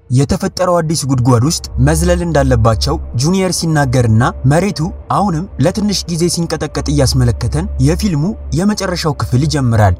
የተፈጠረው አዲስ ጉድጓድ ውስጥ መዝለል እንዳለባቸው ጁኒየር ሲናገርና መሬቱ አሁንም ለትንሽ ጊዜ ሲንቀጠቀጥ እያስመለከተን የፊልሙ የመጨረሻው ክፍል ይጀምራል።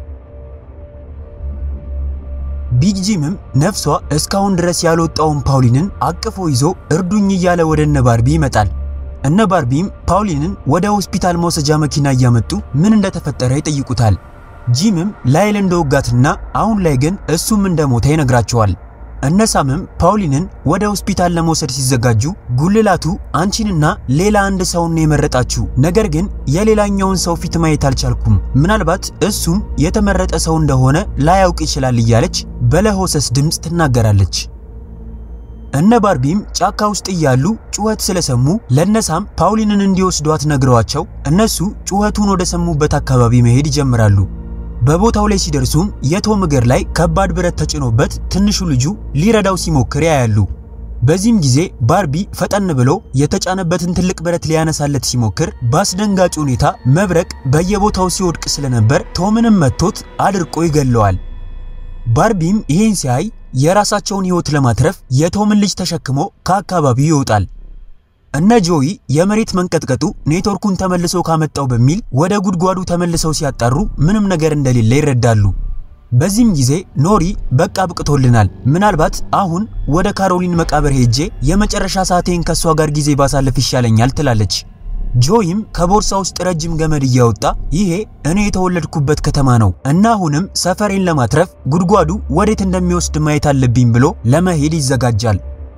ቢግ ጂምም ነፍሷ እስካሁን ድረስ ያልወጣውን ፓውሊንን አቅፎ ይዞ እርዱኝ እያለ ወደ እነ ባርቢ ይመጣል። እነ ባርቢም ፓውሊንን ወደ ሆስፒታል መውሰጃ መኪና እያመጡ ምን እንደተፈጠረ ይጠይቁታል። ጂምም ላይል እንደወጋትና አሁን ላይ ግን እሱም እንደሞተ ይነግራቸዋል። እነ ሳምም ፓውሊንን ወደ ሆስፒታል ለመውሰድ ሲዘጋጁ ጉልላቱ አንቺንና ሌላ አንድ ሰውን የመረጣችሁ፣ ነገር ግን የሌላኛውን ሰው ፊት ማየት አልቻልኩም፣ ምናልባት እሱም የተመረጠ ሰው እንደሆነ ላያውቅ ይችላል እያለች በለሆሰስ ድምፅ ትናገራለች። እነ ባርቢም ጫካ ውስጥ እያሉ ጩኸት ስለሰሙ ለነሳም ፓውሊንን እንዲወስዷት ነግረዋቸው እነሱ ጩኸቱን ወደ ሰሙበት አካባቢ መሄድ ይጀምራሉ። በቦታው ላይ ሲደርሱም የቶም እግር ላይ ከባድ ብረት ተጭኖበት ትንሹ ልጁ ሊረዳው ሲሞክር ያያሉ። በዚህም ጊዜ ባርቢ ፈጠን ብሎ የተጫነበትን ትልቅ ብረት ሊያነሳለት ሲሞክር በአስደንጋጭ ሁኔታ መብረቅ በየቦታው ሲወድቅ ስለነበር ቶምንም መቶት አድርቆ ይገለዋል። ባርቢም ይህን ሲያይ የራሳቸውን ሕይወት ለማትረፍ የቶምን ልጅ ተሸክሞ ከአካባቢው ይወጣል። እነ ጆይ የመሬት መንቀጥቀጡ ኔትወርኩን ተመልሶ ካመጣው በሚል ወደ ጉድጓዱ ተመልሰው ሲያጣሩ ምንም ነገር እንደሌለ ይረዳሉ። በዚህም ጊዜ ኖሪ በቃ ብቅቶልናል፣ ምናልባት አሁን ወደ ካሮሊን መቃብር ሄጄ የመጨረሻ ሰዓቴን ከሷ ጋር ጊዜ ባሳልፍ ይሻለኛል ትላለች። ጆይም ከቦርሳ ውስጥ ረጅም ገመድ እያወጣ ይሄ እኔ የተወለድኩበት ከተማ ነው እና አሁንም ሰፈሬን ለማትረፍ ጉድጓዱ ወዴት እንደሚወስድ ማየት አለብኝ ብሎ ለመሄድ ይዘጋጃል።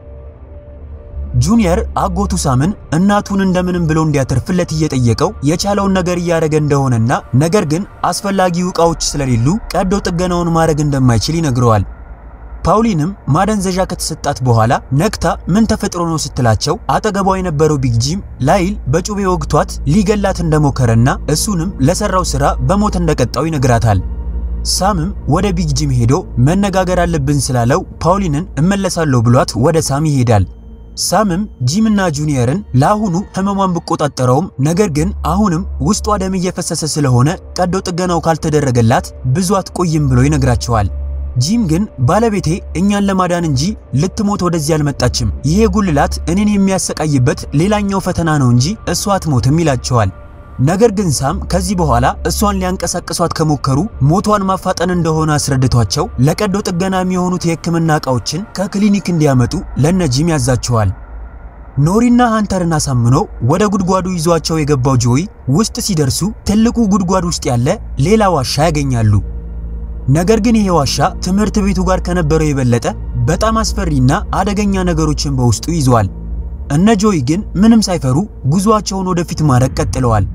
ጁኒየር አጎቱ ሳምን እናቱን እንደምንም ብሎ እንዲያተርፍለት እየጠየቀው የቻለውን ነገር እያደረገ እንደሆነና ነገር ግን አስፈላጊው ዕቃዎች ስለሌሉ ቀዶ ጥገናውን ማድረግ እንደማይችል ይነግረዋል። ፓውሊንም ማደንዘዣ ከተሰጣት በኋላ ነክታ ምን ተፈጥሮ ነው ስትላቸው አጠገቧ የነበረው ቢግ ጂም ላይል በጩቤ ወግቷት ሊገላት እንደሞከረና እሱንም ለሰራው ስራ በሞት እንደቀጣው ይነግራታል። ሳምም ወደ ቢግ ጂም ሄዶ መነጋገር አለብን ስላለው ፓውሊንን እመለሳለሁ ብሏት ወደ ሳም ይሄዳል። ሳምም ጂምና ጁኒየርን ለአሁኑ ህመሟን ብቆጣጠረውም ነገር ግን አሁንም ውስጧ ደም እየፈሰሰ ስለሆነ ቀዶ ጥገናው ካልተደረገላት ብዙ አትቆይም ብሎ ይነግራቸዋል። ጂም ግን ባለቤቴ እኛን ለማዳን እንጂ ልትሞት ወደዚህ አልመጣችም፣ ይሄ ጉልላት እኔን የሚያሰቃይበት ሌላኛው ፈተና ነው እንጂ እሷ አትሞትም ይላቸዋል። ነገር ግን ሳም ከዚህ በኋላ እሷን ሊያንቀሳቅሷት ከሞከሩ ሞቷን ማፋጠን እንደሆነ አስረድቷቸው ለቀዶ ጥገና የሚሆኑት የህክምና ዕቃዎችን ከክሊኒክ እንዲያመጡ ለነጂም ያዛቸዋል። ኖሪና ሃንተርን አሳምኖ ወደ ጉድጓዱ ይዟቸው የገባው ጆይ ውስጥ ሲደርሱ ትልቁ ጉድጓድ ውስጥ ያለ ሌላ ዋሻ ያገኛሉ። ነገር ግን ይሄ ዋሻ ትምህርት ቤቱ ጋር ከነበረው የበለጠ በጣም አስፈሪና አደገኛ ነገሮችን በውስጡ ይዟል። እነ ጆይ ግን ምንም ሳይፈሩ ጉዟቸውን ወደፊት ማድረግ ቀጥለዋል።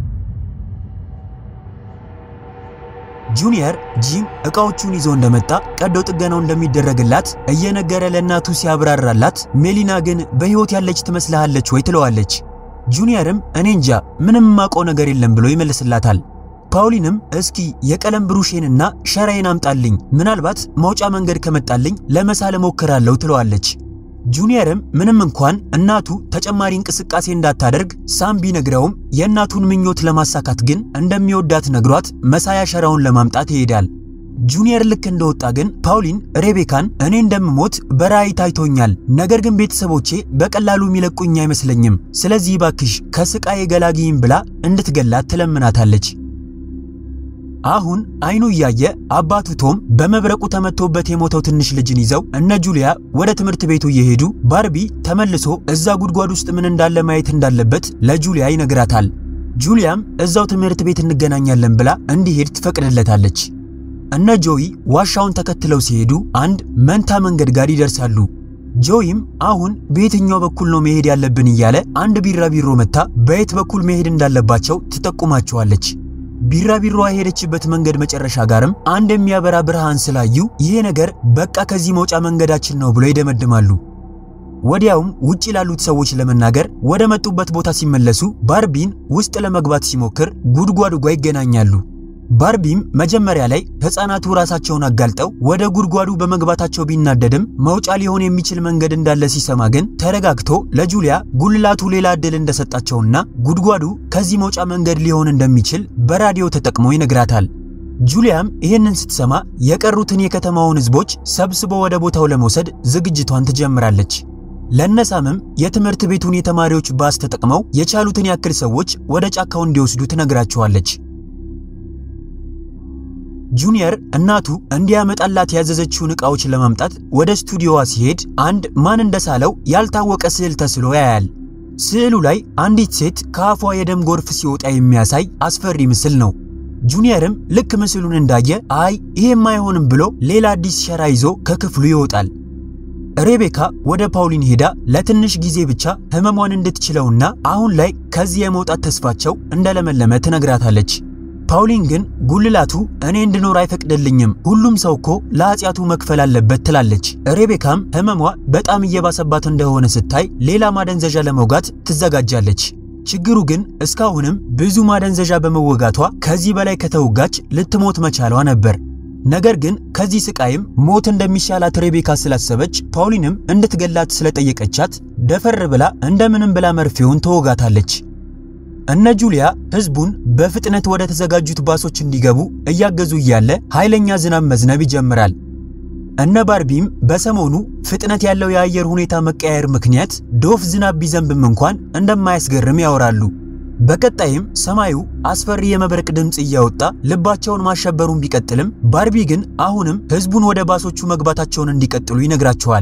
ጁኒየር ጂም ዕቃዎቹን ይዞ እንደመጣ ቀዶ ጥገናው እንደሚደረግላት እየነገረ ለእናቱ ሲያብራራላት፣ ሜሊና ግን በሕይወት ያለች ትመስልሃለች ወይ ትለዋለች። ጁኒየርም እኔ እንጃ ምንም ማውቀው ነገር የለም ብሎ ይመልስላታል። ፓውሊንም እስኪ የቀለም ብሩሼንና ሸራዬን አምጣልኝ፣ ምናልባት መውጫ መንገድ ከመጣልኝ ለመሳል እሞክራለሁ ትለዋለች። ጁኒየርም ምንም እንኳን እናቱ ተጨማሪ እንቅስቃሴ እንዳታደርግ ሳም ቢነግረውም የእናቱን ምኞት ለማሳካት ግን እንደሚወዳት ነግሯት መሳያ ሸራውን ለማምጣት ይሄዳል። ጁኒየር ልክ እንደወጣ ግን ፓውሊን ሬቤካን እኔ እንደምሞት በራእይ ታይቶኛል፣ ነገር ግን ቤተሰቦቼ በቀላሉ የሚለቁኝ አይመስለኝም፣ ስለዚህ ባክሽ ከስቃይ ገላጊይም ብላ እንድትገላት ትለምናታለች። አሁን አይኑ እያየ አባቱ ቶም በመብረቁ ተመቶበት የሞተው ትንሽ ልጅን ይዘው እነ ጁሊያ ወደ ትምህርት ቤቱ እየሄዱ ባርቢ ተመልሶ እዛ ጉድጓድ ውስጥ ምን እንዳለ ማየት እንዳለበት ለጁሊያ ይነግራታል። ጁሊያም እዛው ትምህርት ቤት እንገናኛለን ብላ እንዲሄድ ትፈቅድለታለች። እነ ጆይ ዋሻውን ተከትለው ሲሄዱ አንድ መንታ መንገድ ጋር ይደርሳሉ። ጆይም አሁን በየትኛው በኩል ነው መሄድ ያለብን እያለ አንድ ቢራቢሮ መታ በየት በኩል መሄድ እንዳለባቸው ትጠቁማቸዋለች። ቢራቢሮዋ የሄደችበት መንገድ መጨረሻ ጋርም አንድ የሚያበራ ብርሃን ስላዩ ይሄ ነገር በቃ ከዚህ መውጫ መንገዳችን ነው ብሎ ይደመድማሉ። ወዲያውም ውጪ ላሉት ሰዎች ለመናገር ወደ መጡበት ቦታ ሲመለሱ ባርቢን ውስጥ ለመግባት ሲሞክር ጉድጓዱ ጋር ይገናኛሉ። ባርቢም መጀመሪያ ላይ ሕፃናቱ ራሳቸውን አጋልጠው ወደ ጉድጓዱ በመግባታቸው ቢናደድም መውጫ ሊሆን የሚችል መንገድ እንዳለ ሲሰማ ግን ተረጋግቶ ለጁሊያ ጉልላቱ ሌላ ዕድል እንደሰጣቸውና ጉድጓዱ ከዚህ መውጫ መንገድ ሊሆን እንደሚችል በራዲዮ ተጠቅሞ ይነግራታል። ጁሊያም ይህንን ስትሰማ የቀሩትን የከተማውን ህዝቦች ሰብስቦ ወደ ቦታው ለመውሰድ ዝግጅቷን ትጀምራለች። ለነሳምም የትምህርት ቤቱን የተማሪዎች ባስ ተጠቅመው የቻሉትን ያክል ሰዎች ወደ ጫካው እንዲወስዱ ትነግራቸዋለች። ጁኒየር እናቱ እንዲያመጣላት ያዘዘችውን ዕቃዎች ለማምጣት ወደ ስቱዲዮዋ ሲሄድ አንድ ማን እንደሳለው ያልታወቀ ስዕል ተስሎ ያያል። ስዕሉ ላይ አንዲት ሴት ከአፏ የደም ጎርፍ ሲወጣ የሚያሳይ አስፈሪ ምስል ነው። ጁኒየርም ልክ ምስሉን እንዳየ አይ ይሄም አይሆንም ብሎ ሌላ አዲስ ሸራ ይዞ ከክፍሉ ይወጣል። ሬቤካ ወደ ፓውሊን ሄዳ ለትንሽ ጊዜ ብቻ ህመሟን እንድትችለውና አሁን ላይ ከዚህ የመውጣት ተስፋቸው እንደለመለመ ትነግራታለች። ፓውሊን ግን ጉልላቱ እኔ እንድኖር አይፈቅድልኝም፣ ሁሉም ሰው እኮ ለኃጢአቱ መክፈል አለበት ትላለች። ሬቤካም ህመሟ በጣም እየባሰባት እንደሆነ ስታይ ሌላ ማደንዘዣ ለመውጋት ትዘጋጃለች። ችግሩ ግን እስካሁንም ብዙ ማደንዘዣ በመወጋቷ ከዚህ በላይ ከተወጋች ልትሞት መቻሏ ነበር። ነገር ግን ከዚህ ስቃይም ሞት እንደሚሻላት ሬቤካ ስላሰበች ፓውሊንም እንድትገላት ስለጠየቀቻት ደፈር ብላ እንደምንም ብላ መርፌውን ተወጋታለች። እነ ጁሊያ ህዝቡን በፍጥነት ወደ ተዘጋጁት ባሶች እንዲገቡ እያገዙ እያለ ኃይለኛ ዝናብ መዝነብ ይጀምራል። እነ ባርቢም በሰሞኑ ፍጥነት ያለው የአየር ሁኔታ መቀያየር ምክንያት ዶፍ ዝናብ ቢዘንብም እንኳን እንደማያስገርም ያወራሉ። በቀጣይም ሰማዩ አስፈሪ የመብረቅ ድምፅ እያወጣ ልባቸውን ማሸበሩን ቢቀጥልም ባርቢ ግን አሁንም ህዝቡን ወደ ባሶቹ መግባታቸውን እንዲቀጥሉ ይነግራቸዋል።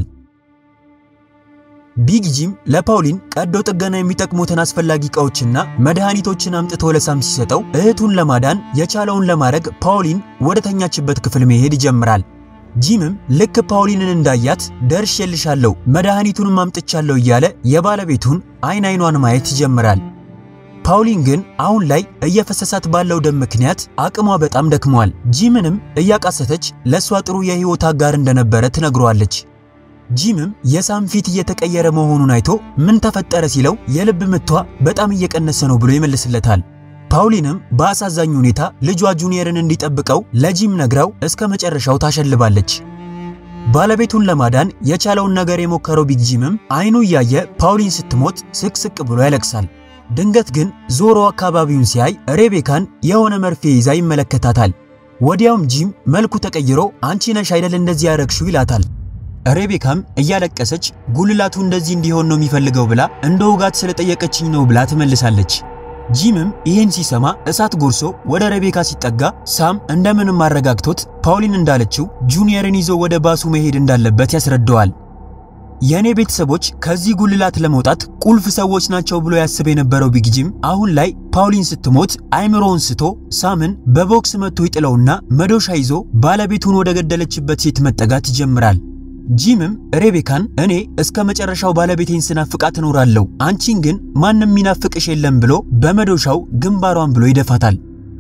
ቢግ ጂም ለፓውሊን ቀዶ ጥገና የሚጠቅሙትን አስፈላጊ ዕቃዎችና መድኃኒቶችን አምጥቶ ለሳም ሲሰጠው እህቱን ለማዳን የቻለውን ለማድረግ ፓውሊን ወደ ተኛችበት ክፍል መሄድ ይጀምራል። ጂምም ልክ ፓውሊንን እንዳያት ደርሼልሻለሁ፣ መድኃኒቱንም አምጥቻለሁ እያለ የባለቤቱን አይን አይኗን ማየት ይጀምራል። ፓውሊን ግን አሁን ላይ እየፈሰሳት ባለው ደም ምክንያት አቅሟ በጣም ደክሟል። ጂምንም እያቃሰተች ለእሷ ጥሩ የህይወት አጋር እንደነበረ ትነግሯለች። ጂምም የሳም ፊት እየተቀየረ መሆኑን አይቶ ምን ተፈጠረ ሲለው የልብ ምቷ በጣም እየቀነሰ ነው ብሎ ይመልስለታል። ፓውሊንም በአሳዛኝ ሁኔታ ልጇ ጁኒየርን እንዲጠብቀው ለጂም ነግራው እስከ መጨረሻው ታሸልባለች። ባለቤቱን ለማዳን የቻለውን ነገር የሞከረው ቢግ ጂምም አይኑ እያየ ፓውሊን ስትሞት ስቅስቅ ብሎ ያለቅሳል። ድንገት ግን ዞሮ አካባቢውን ሲያይ ሬቤካን የሆነ መርፌ ይዛ ይመለከታታል። ወዲያውም ጂም መልኩ ተቀይሮ አንቺ ነሽ አይደል እንደዚህ ያረግሽው ይላታል። ሬቤካም እያለቀሰች ጉልላቱ እንደዚህ እንዲሆን ነው የሚፈልገው ብላ እንደ ውጋት ስለጠየቀችኝ ነው ብላ ትመልሳለች። ጂምም ይህን ሲሰማ እሳት ጎርሶ ወደ ሬቤካ ሲጠጋ ሳም እንደምንም አረጋግቶት ፓውሊን እንዳለችው ጁኒየርን ይዞ ወደ ባሱ መሄድ እንዳለበት ያስረዳዋል። የእኔ ቤተሰቦች ከዚህ ጉልላት ለመውጣት ቁልፍ ሰዎች ናቸው ብሎ ያስብ የነበረው ቢግ ጂም አሁን ላይ ፓውሊን ስትሞት አይምሮውን ስቶ ሳምን በቦክስ መጥቶ ይጥለውና መዶሻ ይዞ ባለቤቱን ወደ ገደለችበት ሴት መጠጋት ይጀምራል። ጂምም ሬቤካን እኔ እስከ መጨረሻው ባለቤቴን ስናፍቃት እኖራለሁ፣ አንቺን ግን ማንም ሚናፍቅሽ የለም ብሎ በመዶሻው ግንባሯን ብሎ ይደፋታል።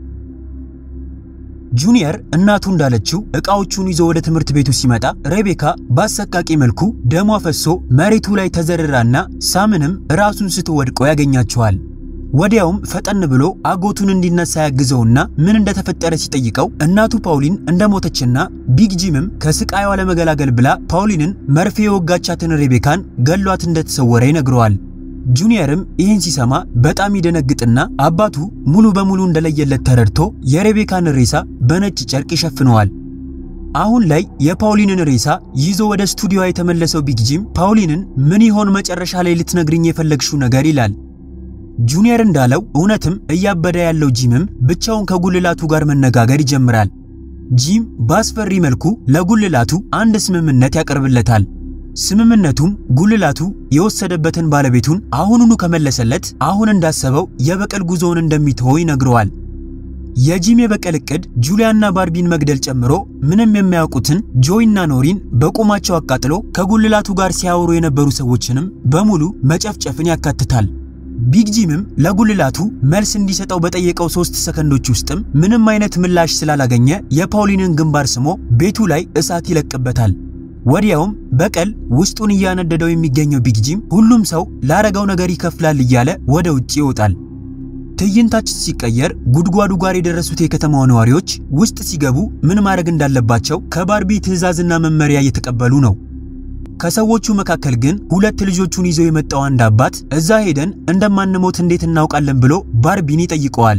ጁኒየር እናቱ እንዳለችው ዕቃዎቹን ይዞ ወደ ትምህርት ቤቱ ሲመጣ ሬቤካ በአሰቃቂ መልኩ ደሟ ፈሶ መሬቱ ላይ ተዘርራና ሳምንም ራሱን ስቶ ወድቆ ያገኛቸዋል። ወዲያውም ፈጠን ብሎ አጎቱን እንዲነሳ ያግዘውና ምን እንደተፈጠረ ሲጠይቀው እናቱ ፓውሊን እንደሞተችና ቢግ ጂምም ከስቃይዋ ለመገላገል ብላ ፓውሊንን መርፌ የወጋቻትን ሬቤካን ገሏት እንደተሰወረ ይነግረዋል። ጁኒየርም ይህን ሲሰማ በጣም ይደነግጥና አባቱ ሙሉ በሙሉ እንደለየለት ተረድቶ የሬቤካን ሬሳ በነጭ ጨርቅ ይሸፍነዋል። አሁን ላይ የፓውሊንን ሬሳ ይዞ ወደ ስቱዲዮ የተመለሰው ቢግ ጂም ፓውሊንን ምን ይሆን መጨረሻ ላይ ልትነግርኝ የፈለግሽው ነገር ይላል። ጁኒየር እንዳለው እውነትም እያበደ ያለው ጂምም ብቻውን ከጉልላቱ ጋር መነጋገር ይጀምራል። ጂም በአስፈሪ መልኩ ለጉልላቱ አንድ ስምምነት ያቀርብለታል። ስምምነቱም ጉልላቱ የወሰደበትን ባለቤቱን አሁኑኑ ከመለሰለት አሁን እንዳሰበው የበቀል ጉዞውን እንደሚተወው ይነግረዋል። የጂም የበቀል እቅድ ጁሊያና ባርቢን መግደል ጨምሮ ምንም የማያውቁትን ጆይና ኖሪን በቁማቸው አቃጥሎ ከጉልላቱ ጋር ሲያወሩ የነበሩ ሰዎችንም በሙሉ መጨፍጨፍን ያካትታል። ቢግ ጂምም ለጉልላቱ መልስ እንዲሰጠው በጠየቀው ሶስት ሰከንዶች ውስጥም ምንም አይነት ምላሽ ስላላገኘ የፓውሊንን ግንባር ስሞ ቤቱ ላይ እሳት ይለቅበታል። ወዲያውም በቀል ውስጡን እያነደደው የሚገኘው ቢግ ጂም ሁሉም ሰው ላረገው ነገር ይከፍላል እያለ ወደ ውጭ ይወጣል። ትዕይንታችን ሲቀየር ጉድጓዱ ጋር የደረሱት የከተማው ነዋሪዎች ውስጥ ሲገቡ ምን ማድረግ እንዳለባቸው ከባርቢ ትዕዛዝና መመሪያ እየተቀበሉ ነው። ከሰዎቹ መካከል ግን ሁለት ልጆቹን ይዞ የመጣው አንድ አባት እዛ ሄደን እንደማንሞት እንዴት እናውቃለን ብሎ ባርቢን ይጠይቀዋል።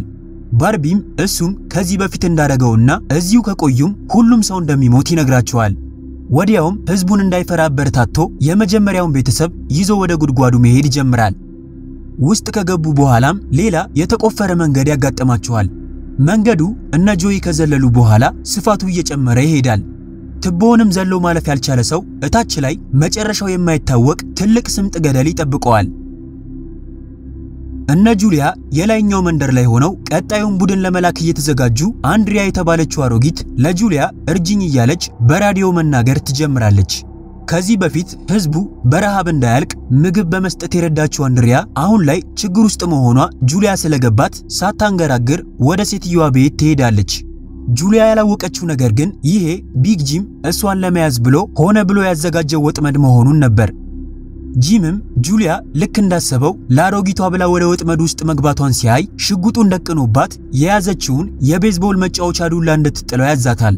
ባርቢም እሱም ከዚህ በፊት እንዳደረገውና እዚሁ ከቆዩም ሁሉም ሰው እንደሚሞት ይነግራቸዋል። ወዲያውም ህዝቡን እንዳይፈራ አበረታቶ የመጀመሪያውን ቤተሰብ ይዞ ወደ ጉድጓዱ መሄድ ይጀምራል። ውስጥ ከገቡ በኋላም ሌላ የተቆፈረ መንገድ ያጋጥማቸዋል። መንገዱ እነ ጆይ ከዘለሉ በኋላ ስፋቱ እየጨመረ ይሄዳል። ትቦውንም ዘሎ ማለፍ ያልቻለ ሰው እታች ላይ መጨረሻው የማይታወቅ ትልቅ ስምጥ ገደል ይጠብቀዋል። እነ ጁሊያ የላይኛው መንደር ላይ ሆነው ቀጣዩን ቡድን ለመላክ እየተዘጋጁ አንድሪያ የተባለችው አሮጊት ለጁሊያ እርጅኝ እያለች በራዲዮ መናገር ትጀምራለች። ከዚህ በፊት ህዝቡ በረሃብ እንዳያልቅ ምግብ በመስጠት የረዳችው አንድሪያ አሁን ላይ ችግር ውስጥ መሆኗ ጁሊያ ስለገባት ሳታንገራግር ወደ ሴትዮዋ ቤት ትሄዳለች። ጁሊያ ያላወቀችው ነገር ግን ይሄ ቢግ ጂም እሷን ለመያዝ ብሎ ሆነ ብሎ ያዘጋጀው ወጥመድ መሆኑን ነበር። ጂምም ጁሊያ ልክ እንዳሰበው ለአሮጊቷ ብላ ወደ ወጥመድ ውስጥ መግባቷን ሲያይ ሽጉጡን ደቅኖባት የያዘችውን የቤዝቦል መጫወቻ ዱላ እንድትጥለው ያዛታል።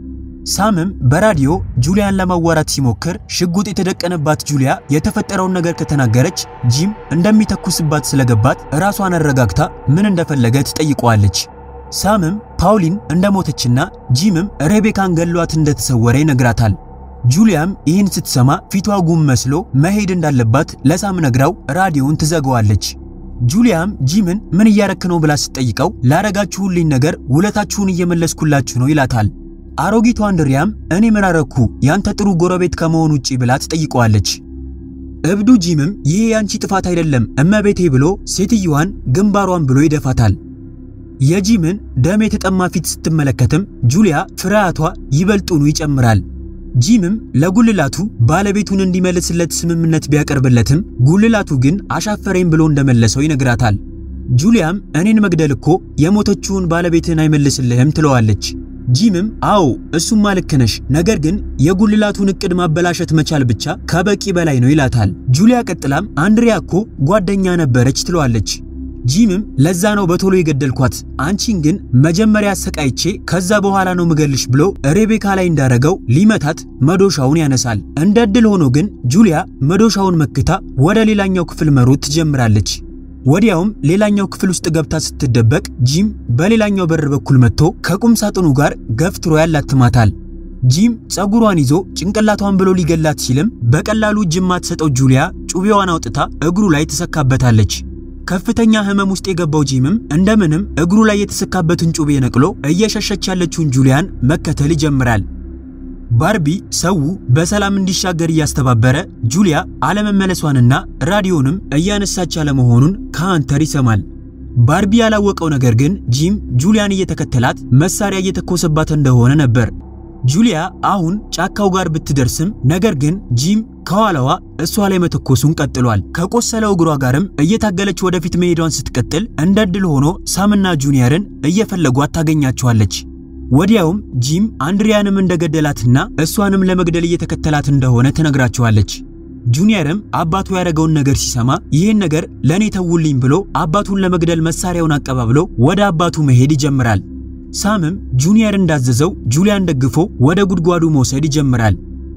ሳምም በራዲዮ ጁሊያን ለማዋራት ሲሞክር ሽጉጥ የተደቀነባት ጁሊያ የተፈጠረውን ነገር ከተናገረች ጂም እንደሚተኩስባት ስለገባት ራሷን አረጋግታ ምን እንደፈለገ ትጠይቀዋለች። ሳምም ፓውሊን እንደሞተችና ጂምም ሬቤካን ገሏት እንደተሰወረ ይነግራታል። ጁሊያም ይህን ስትሰማ ፊቷ ጉም መስሎ መሄድ እንዳለባት ለሳም ነግራው ራዲዮውን ትዘጋዋለች። ጁሊያም ጂምን ምን እያረክ ነው ብላ ስትጠይቀው ላረጋችሁልኝ ነገር ውለታችሁን እየመለስኩላችሁ ነው ይላታል። አሮጊቷ አንድሪያም እኔ ምን አረኩ ያንተ ጥሩ ጎረቤት ከመሆን ውጪ ብላ ትጠይቀዋለች። እብዱ ጂምም ይሄ ያንቺ ጥፋት አይደለም እመቤቴ ብሎ ሴትየዋን ግንባሯን ብሎ ይደፋታል። የጂምን ደም የተጠማ ፊት ስትመለከትም ጁሊያ ፍርሃቷ ይበልጡኑ ይጨምራል። ጂምም ለጉልላቱ ባለቤቱን እንዲመልስለት ስምምነት ቢያቀርብለትም ጉልላቱ ግን አሻፈረኝ ብሎ እንደመለሰው ይነግራታል። ጁሊያም እኔን መግደል እኮ የሞተችውን ባለቤትን አይመልስልህም ትለዋለች። ጂምም አዎ እሱማ ልክ ነሽ፣ ነገር ግን የጉልላቱን እቅድ ማበላሸት መቻል ብቻ ከበቂ በላይ ነው ይላታል። ጁሊያ ቀጥላም አንድሪያ እኮ ጓደኛ ነበረች ትለዋለች። ጂምም ለዛ ነው በቶሎ የገደልኳት፣ አንቺን ግን መጀመሪያ አሰቃይቼ ከዛ በኋላ ነው ምገልሽ ብሎ ሬቤካ ላይ እንዳረገው ሊመታት መዶሻውን ያነሳል። እንደ ዕድል ሆኖ ግን ጁሊያ መዶሻውን መክታ ወደ ሌላኛው ክፍል መሮጥ ትጀምራለች። ወዲያውም ሌላኛው ክፍል ውስጥ ገብታ ስትደበቅ ጂም በሌላኛው በር በኩል መጥቶ ከቁም ሳጥኑ ጋር ገፍትሮ ያላትማታል። ጂም ጸጉሯን ይዞ ጭንቅላቷን ብሎ ሊገላት ሲልም በቀላሉ እጅ የማትሰጠው ጁሊያ ጩቤዋን አውጥታ እግሩ ላይ ትሰካበታለች። ከፍተኛ ህመም ውስጥ የገባው ጂምም እንደምንም እግሩ ላይ የተሰካበትን ጩቤ ነቅሎ እየሸሸች ያለችውን ጁሊያን መከተል ይጀምራል። ባርቢ ሰው በሰላም እንዲሻገር እያስተባበረ ጁሊያ አለመመለሷንና ራዲዮንም እያነሳች አለመሆኑን ከሃንተር ይሰማል። ባርቢ ያላወቀው ነገር ግን ጂም ጁሊያን እየተከተላት መሳሪያ እየተኮሰባት እንደሆነ ነበር። ጁሊያ አሁን ጫካው ጋር ብትደርስም ነገር ግን ጂም ከኋላዋ እሷ ላይ መተኮሱን ቀጥሏል። ከቆሰለው እግሯ ጋርም እየታገለች ወደፊት መሄዷን ስትቀጥል እንደ ዕድል ሆኖ ሳምና ጁኒየርን እየፈለጓት ታገኛቸዋለች። ወዲያውም ጂም አንድሪያንም እንደገደላትና እሷንም ለመግደል እየተከተላት እንደሆነ ትነግራቸዋለች። ጁኒየርም አባቱ ያደረገውን ነገር ሲሰማ ይህን ነገር ለእኔ ተውልኝ ብሎ አባቱን ለመግደል መሳሪያውን አቀባብሎ ወደ አባቱ መሄድ ይጀምራል። ሳምም ጁኒየር እንዳዘዘው ጁሊያን ደግፎ ወደ ጉድጓዱ መውሰድ ይጀምራል።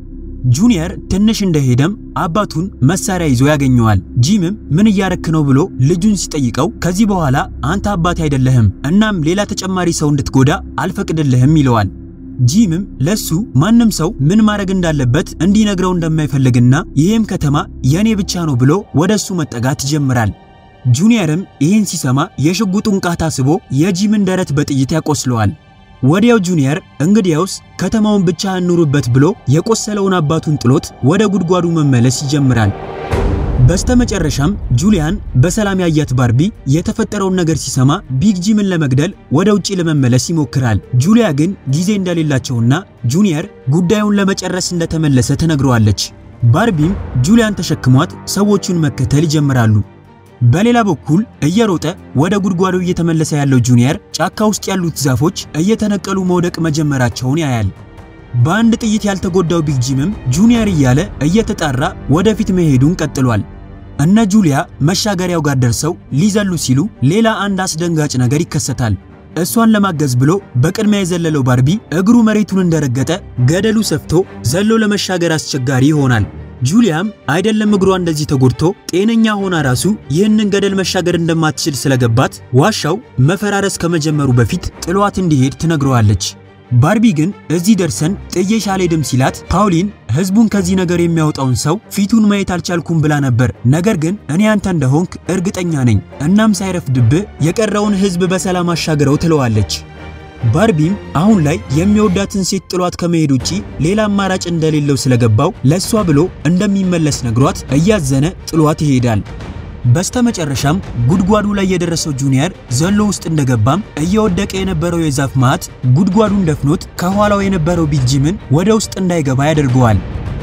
ጁኒየር ትንሽ እንደሄደም አባቱን መሳሪያ ይዞ ያገኘዋል። ጂምም ምን እያረክ ነው ብሎ ልጁን ሲጠይቀው ከዚህ በኋላ አንተ አባቴ አይደለህም፣ እናም ሌላ ተጨማሪ ሰው እንድትጎዳ አልፈቅድልህም ይለዋል። ጂምም ለሱ ማንም ሰው ምን ማድረግ እንዳለበት እንዲነግረው እንደማይፈልግና ይህም ከተማ የኔ ብቻ ነው ብሎ ወደ እሱ መጠጋት ይጀምራል። ጁኒየርም ይህን ሲሰማ የሽጉጡን ቃታ ስቦ የጂምን ደረት በጥይት ያቆስለዋል። ወዲያው ጁኒየር እንግዲያውስ ከተማውን ብቻ እንኑርበት ብሎ የቆሰለውን አባቱን ጥሎት ወደ ጉድጓዱ መመለስ ይጀምራል። በስተመጨረሻም ጁሊያን በሰላም ያያት ባርቢ የተፈጠረውን ነገር ሲሰማ ቢግ ጂምን ለመግደል ወደ ውጪ ለመመለስ ይሞክራል። ጁሊያ ግን ጊዜ እንደሌላቸውና ጁኒየር ጉዳዩን ለመጨረስ እንደተመለሰ ትነግረዋለች። ባርቢም ጁሊያን ተሸክሟት ሰዎቹን መከተል ይጀምራሉ። በሌላ በኩል እየሮጠ ወደ ጉድጓዱ እየተመለሰ ያለው ጁኒየር ጫካ ውስጥ ያሉት ዛፎች እየተነቀሉ መውደቅ መጀመራቸውን ያያል። በአንድ ጥይት ያልተጎዳው ቢግ ጂምም ጁኒየር እያለ እየተጣራ ወደፊት መሄዱን ቀጥሏል። እነ ጁሊያ መሻገሪያው ጋር ደርሰው ሊዘሉ ሲሉ ሌላ አንድ አስደንጋጭ ነገር ይከሰታል። እሷን ለማገዝ ብሎ በቅድሚያ የዘለለው ባርቢ እግሩ መሬቱን እንደረገጠ ገደሉ ሰፍቶ ዘሎ ለመሻገር አስቸጋሪ ይሆናል። ጁሊያም አይደለም እግሯ እንደዚህ ተጎድቶ ጤነኛ ሆና ራሱ ይህንን ገደል መሻገር እንደማትችል ስለገባት ዋሻው መፈራረስ ከመጀመሩ በፊት ጥሏት እንዲሄድ ትነግረዋለች። ባርቢ ግን እዚህ ደርሰን ጥዬሽ አልሄድም ሲላት ፓውሊን ህዝቡን ከዚህ ነገር የሚያወጣውን ሰው ፊቱን ማየት አልቻልኩም ብላ ነበር። ነገር ግን እኔ አንተ እንደሆንክ እርግጠኛ ነኝ። እናም ሳይረፍድብህ የቀረውን ህዝብ በሰላም አሻግረው ትለዋለች። ባርቢም አሁን ላይ የሚወዳትን ሴት ጥሏት ከመሄድ ውጪ ሌላ አማራጭ እንደሌለው ስለገባው ለሷ ብሎ እንደሚመለስ ነግሯት እያዘነ ጥሏት ይሄዳል። በስተመጨረሻም ጉድጓዱ ላይ የደረሰው ጁኒየር ዘሎ ውስጥ እንደገባም እየወደቀ የነበረው የዛፍ ማት ጉድጓዱን ደፍኖት ከኋላው የነበረው ቢጂምን ወደ ውስጥ እንዳይገባ ያደርገዋል።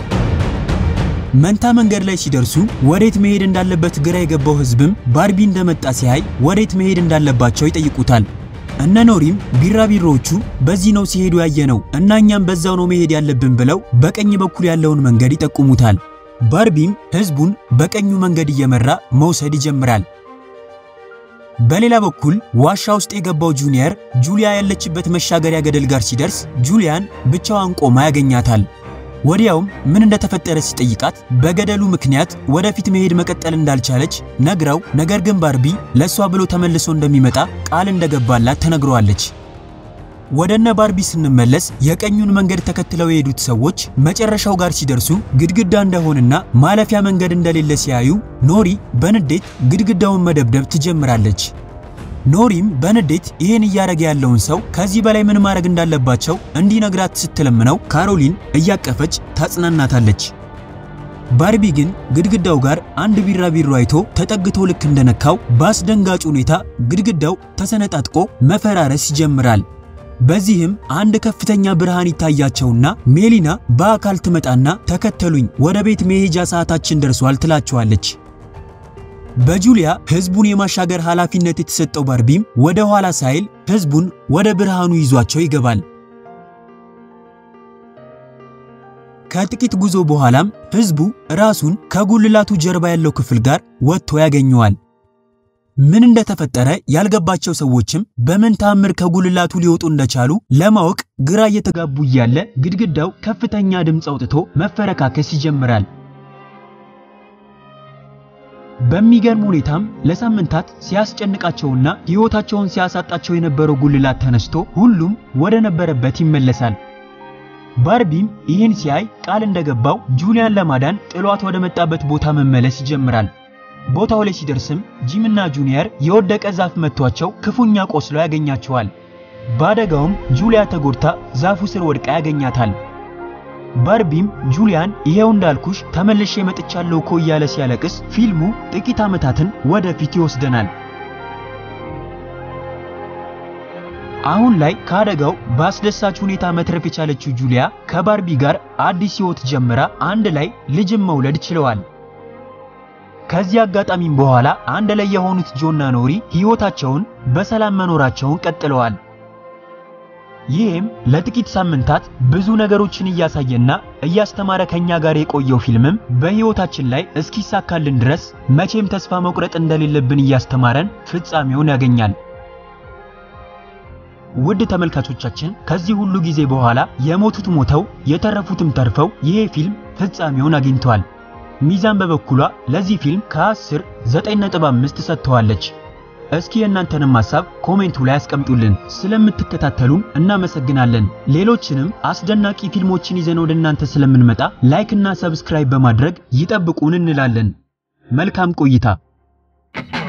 መንታ መንገድ ላይ ሲደርሱ ወዴት መሄድ እንዳለበት ግራ የገባው ህዝብም ባርቢ እንደመጣ ሲያይ ወዴት መሄድ እንዳለባቸው ይጠይቁታል። እነ ኖሪም ቢራቢሮዎቹ በዚህ ነው ሲሄዱ ያየነው እና እኛም በዛው ነው መሄድ ያለብን ብለው በቀኝ በኩል ያለውን መንገድ ይጠቁሙታል። ባርቢም ህዝቡን በቀኙ መንገድ እየመራ መውሰድ ይጀምራል። በሌላ በኩል ዋሻ ውስጥ የገባው ጁኒየር ጁሊያ ያለችበት መሻገሪያ ገደል ጋር ሲደርስ ጁሊያን ብቻዋን ቆማ ያገኛታል። ወዲያውም ምን እንደተፈጠረ ሲጠይቃት በገደሉ ምክንያት ወደፊት መሄድ መቀጠል እንዳልቻለች ነግራው፣ ነገር ግን ባርቢ ለሷ ብሎ ተመልሶ እንደሚመጣ ቃል እንደገባላት ተነግረዋለች። ወደነ ባርቢ ስንመለስ የቀኙን መንገድ ተከትለው የሄዱት ሰዎች መጨረሻው ጋር ሲደርሱ ግድግዳ እንደሆነና ማለፊያ መንገድ እንደሌለ ሲያዩ ኖሪ በንዴት ግድግዳውን መደብደብ ትጀምራለች። ኖሪም በንዴት ይህን እያደረገ ያለውን ሰው ከዚህ በላይ ምን ማድረግ እንዳለባቸው እንዲነግራት ስትለምነው ካሮሊን እያቀፈች ታጽናናታለች። ባርቢ ግን ግድግዳው ጋር አንድ ቢራቢሮ አይቶ ተጠግቶ ልክ እንደነካው በአስደንጋጭ ሁኔታ ግድግዳው ተሰነጣጥቆ መፈራረስ ይጀምራል። በዚህም አንድ ከፍተኛ ብርሃን ይታያቸውና ሜሊና በአካል ትመጣና ተከተሉኝ፣ ወደ ቤት መሄጃ ሰዓታችን ደርሷል ትላቸዋለች። በጁሊያ ህዝቡን የማሻገር ኃላፊነት የተሰጠው ባርቢም ወደ ኋላ ሳይል ህዝቡን ወደ ብርሃኑ ይዟቸው ይገባል። ከጥቂት ጉዞ በኋላም ህዝቡ ራሱን ከጉልላቱ ጀርባ ያለው ክፍል ጋር ወጥቶ ያገኘዋል። ምን እንደተፈጠረ ያልገባቸው ሰዎችም በምን ታምር ከጉልላቱ ሊወጡ እንደቻሉ ለማወቅ ግራ እየተጋቡ እያለ ግድግዳው ከፍተኛ ድምፅ አውጥቶ መፈረካከስ ይጀምራል። በሚገርም ሁኔታም ለሳምንታት ሲያስጨንቃቸውና ሕይወታቸውን ሲያሳጣቸው የነበረው ጉልላት ተነስቶ ሁሉም ወደ ነበረበት ይመለሳል። ባርቢም ይህን ሲያይ ቃል እንደገባው ጁሊያን ለማዳን ጥሏት ወደ መጣበት ቦታ መመለስ ይጀምራል። ቦታው ላይ ሲደርስም ጂምና ጁኒየር የወደቀ ዛፍ መቷቸው ክፉኛ ቆስሎ ያገኛቸዋል። በአደጋውም ጁሊያ ተጎድታ ዛፉ ስር ወድቃ ያገኛታል። ባርቢም ጁሊያን ይሄው እንዳልኩሽ ተመልሼ መጥቻለሁ እኮ እያለ ሲያለቅስ ፊልሙ ጥቂት ዓመታትን ወደፊት ይወስደናል። አሁን ላይ ከአደጋው በአስደሳች ሁኔታ መትረፍ የቻለችው ጁሊያ ከባርቢ ጋር አዲስ ሕይወት ጀምራ አንድ ላይ ልጅም መውለድ ችለዋል። ከዚህ አጋጣሚም በኋላ አንድ ላይ የሆኑት ጆና ኖሪ ሕይወታቸውን በሰላም መኖራቸውን ቀጥለዋል። ይህም ለጥቂት ሳምንታት ብዙ ነገሮችን እያሳየና እያስተማረ ከኛ ጋር የቆየው ፊልምም በሕይወታችን ላይ እስኪሳካልን ድረስ መቼም ተስፋ መቁረጥ እንደሌለብን እያስተማረን ፍጻሜውን ያገኛል። ውድ ተመልካቾቻችን ከዚህ ሁሉ ጊዜ በኋላ የሞቱት ሞተው የተረፉትም ተርፈው ይሄ ፊልም ፍጻሜውን አግኝቷል። ሚዛን በበኩሏ ለዚህ ፊልም ከ10 9.5 ሰጥተዋለች። እስኪ የእናንተንም ሐሳብ ኮሜንቱ ላይ አስቀምጡልን። ስለምትከታተሉን እናመሰግናለን። ሌሎችንም አስደናቂ ፊልሞችን ይዘን ወደ እናንተ ስለምንመጣ ላይክ እና ሰብስክራይብ በማድረግ ይጠብቁን እንላለን። መልካም ቆይታ